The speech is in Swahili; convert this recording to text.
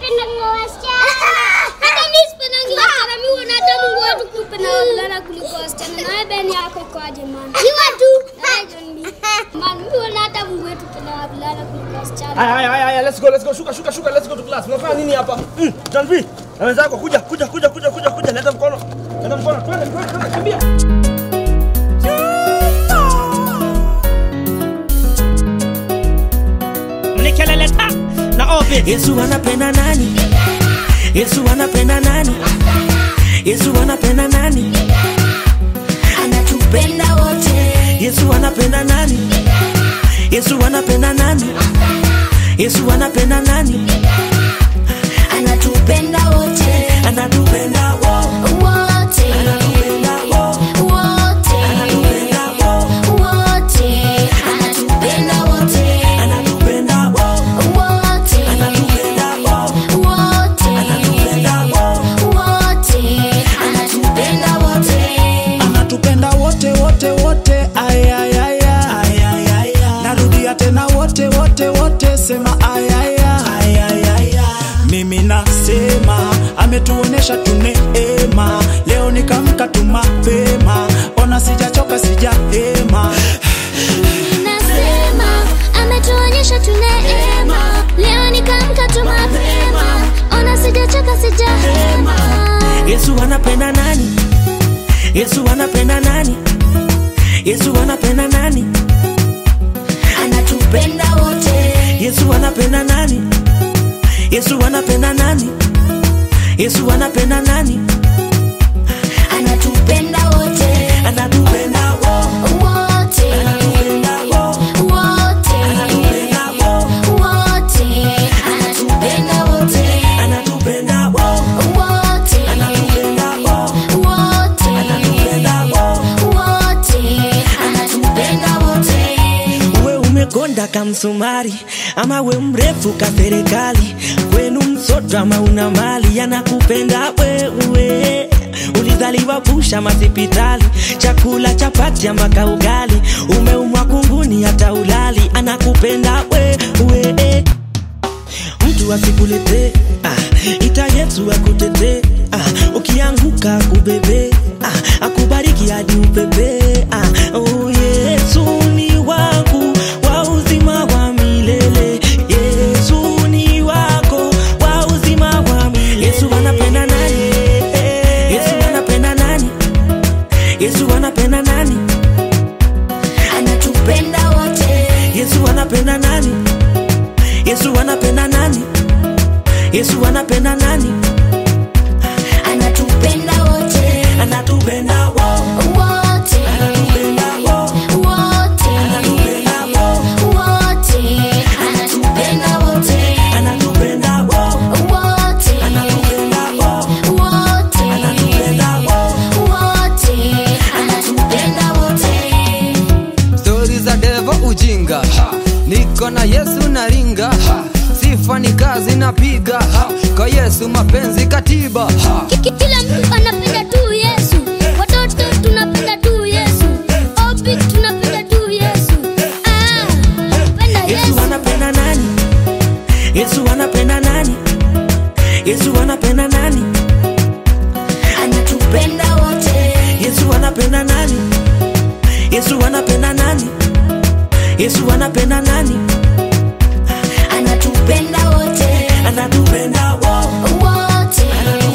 napenda wasichana. Hata mimi sipendangi wasichana, mimi huona hata Mungu wetu kupenda wavulana kuliko wasichana. Na wewe Beni yako ikoaje man? Hiyo tu. Eh, John B. Man, mimi huona hata Mungu wetu kupenda wavulana kuliko wasichana. Haya haya haya haya, let's go let's go. Shuka shuka shuka, let's go to class. Unafanya nini hapa? Mm, John B. Na wenzako kuja kuja kuja kuja kuja kuja, leta mkono. Leta mkono. Twende twende twende, kimbia. Mnikelele ta na obi. Yesu anapenda nani? Yesu anapenda nani? Yesu anapenda nani? Anatupenda wote. Yesu anapenda nani? Yesu anapenda nani? Yesu anapenda nani? Anatupenda wote. Anatupenda wo- wote. Anatupenda wo- wote. Anatupenda wo- wote. Anatupenda wote. Anatupenda wo- wote. Anatupenda wo- wote. Anatupenda wo- wote. Anatupenda wote. anatupenda wote wote wote ayayaya narudia tena wote wote wote sema ayaya mimi nasema ametuonesha tuneema leo nikamka tu mapema ona sijachoka sijahema Nasema ametuonyesha tu neema, leo nikamka tu mapema, ona sijachoka sijahema. Yesu anapenda nani? Yesu anapenda nani? Yesu anapenda nani? Anatupenda wote. Yesu anapenda nani? Yesu anapenda nani? Yesu anapenda nani? Anatupenda wote. Anatupenda wo- wote. Anatupenda wo- wote. Anatupenda wo- wote. Anatupenda wote. Anatupenda wo- wote. Anatupenda wo- wote. Anatupenda wo- wote. Anatupenda wote. we umekonda kamsumari ama we mrefu ka serikali kwenu msoto ama una mali yanakupenda wewe ulizaliwa pusha masipitali chakula chapati ama kaugali umeumwa kunguni hata ulali anakupenda wewe mtu asikulete ah, ita yesu akutete ah, ukianguka kubebe ah, akubariki hadi upepe ah, oh, yesu ni wangu wa uzima wa milele yesu ni wako wa uzima wa milele yesu anapenda nani yesu anapenda nani yesu anapenda nani anatupenda wote yesu anapenda nani yesu anapenda nani yesu anapenda nani anatupenda wote anatupenda wo- wote anatupenda wo- wote anatupenda wo- wote anatupenda wote anatupenda wo- wote anatupenda wo- wote anatupenda wo- wote anatupenda wote stori za devo ujinga ha. niko na yesu na ringa ha. sifa ni kazi napiga ha. kwa yesu mapenzi katiba ha. Ki- Kila mtu anapenda tu Yesu, watoto tunapenda tu Yesu, obi tunapenda tu Yesu. Ah, napenda Yesu Yesu. anapenda nani? Yesu anapenda nani? Yesu anapenda nani? Anatupenda wote. Yesu anapenda nani? Yesu anapenda nani? Yesu anapenda nani? Anatupenda wote. Anatupenda wo- wote.